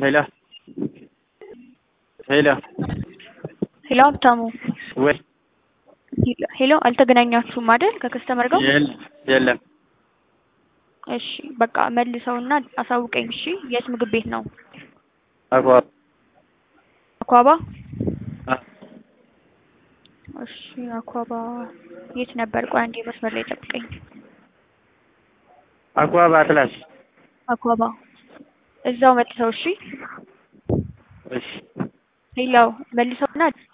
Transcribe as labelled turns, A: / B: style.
A: ሄሎ ሄሎ
B: ሄሎ ሀብታሙ
A: ወይ
B: ሄሎ አልተገናኛችሁም አይደል ከከስተመር ጋር
A: የለ የለም
B: እሺ በቃ መልሰውና አሳውቀኝ እሺ የት ምግብ ቤት ነው
A: አኳ
B: አኳባ
A: አ
B: እሺ አኳባ የት ነበር ቆይ አንዴ መስመር ላይ ጠብቀኝ
A: አኳ በአትላስ
B: አኳባ እዛው መጥተው እሺ
A: እሺ
B: ሌላው መልሰውና